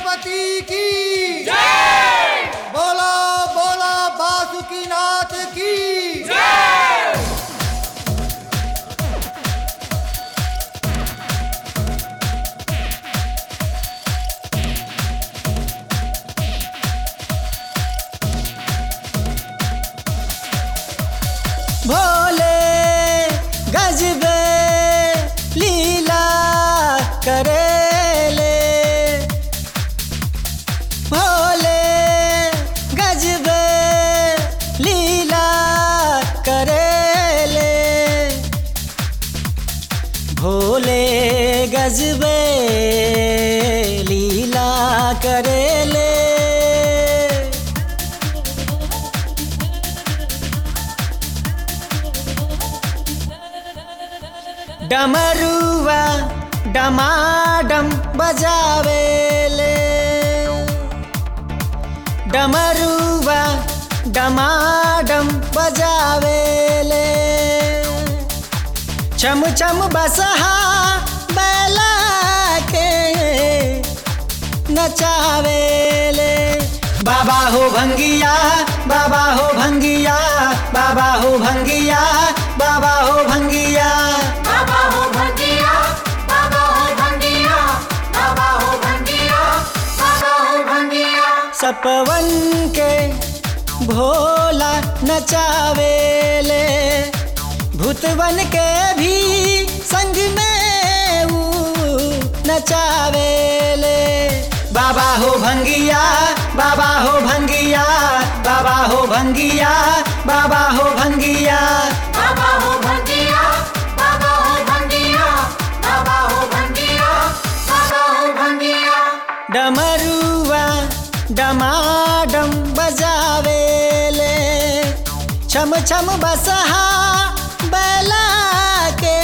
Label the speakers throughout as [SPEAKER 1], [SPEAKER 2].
[SPEAKER 1] गणपति की बोला बोला बासुकीनाथ की
[SPEAKER 2] भोले गजबे लीला करेले भोले गजबे लीला करेले भोले गजबे लीला करेले डमरुआ डमाडम बजावेले डमरुआ डमाडम बजावेले चम चम बसहा बैला के नचावेले बाबा हो भंगिया बाबा हो भंगिया बाबा हो भंगिया बाबा हो भंगिया
[SPEAKER 3] बाबा हो भंगिया बाबा हो भंगिया बाबा हो भंगिया बाबा हो भंगिया
[SPEAKER 2] सपवन के भोला नचावेले भूतवन के भी संग में ऊ नचावेले बाबा हो भंगिया बाबा हो भंगिया बाबा हो भंगिया बाबा हो भंगिया
[SPEAKER 3] बाबा हो भंगिया बाबा हो भंगिया बाबा हो भंगिया बाबा हो भंगिया
[SPEAKER 2] डमरुआ डमाडम बजावेले छम छम बसहा बैला के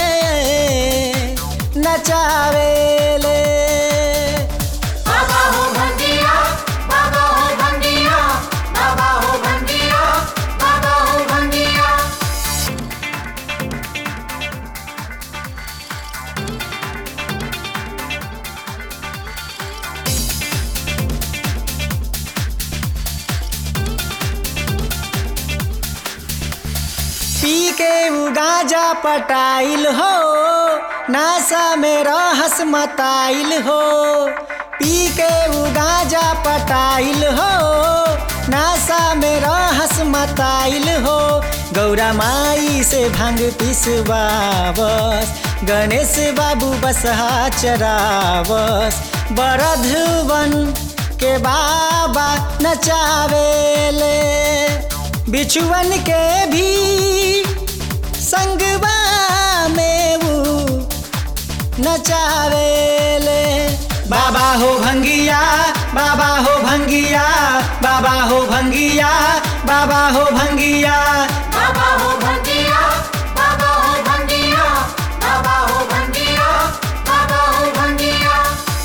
[SPEAKER 2] नचावेले
[SPEAKER 3] बाबा हो भंगिया बाबा हो भंगिया बाबा हो भंगिया बाबा हो भंगिया
[SPEAKER 2] पी के उ गाजा पटाइल हो नासा में रहस मताइल हो पी के उ गाजा पटाइल हो नासा में रहस मताइल हो गौरा माई से भांग पिसवावस गणेश बाबू बसहा चरावस बरधवन के बाबा नचावेले बिछुअन के भी संगवा में ऊ नचावेले बाबा हो भंगिया बाबा हो भंगिया बाबा हो भंगिया बाबा हो भंगिया
[SPEAKER 3] बाबा हो भंगिया बाबा हो भंगिया बाबा हो भंगिया बाबा हो भंगिया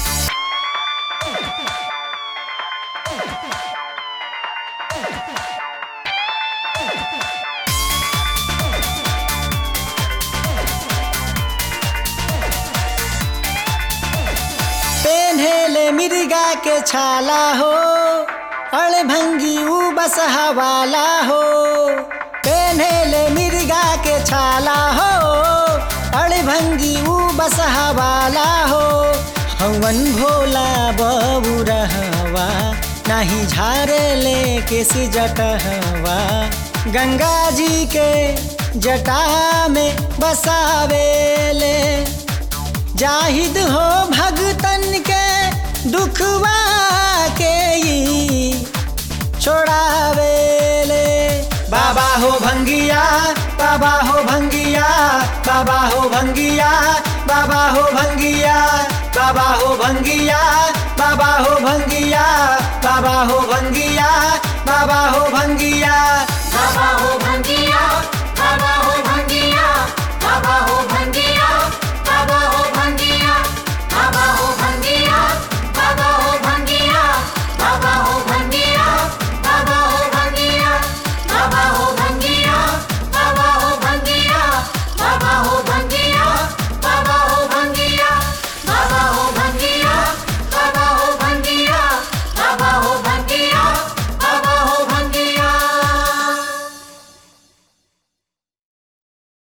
[SPEAKER 2] पेन्हेले मिर्गा के छाला हो अड़भंगी ऊ बसहा वाला हो पेन्हेले मिर्गा के छाला हो अड़भंगी ऊ बसहा वाला हो हवन भोला बबू रहवा नाही झारे ले किसी जटहवा गंगा जी के जटा में बसावेले जाहिद हो भगतन के दुखवा के ई छोड़ावेले बाबा हो भंगिया बाबा हो भंगिया बाबा हो भंगिया बाबा हो भंगिया बाबा हो भंगिया बाबा हो भंगिया बाबा हो भंगिया बाबा हो भंगिया
[SPEAKER 3] बाबा हो भंगिया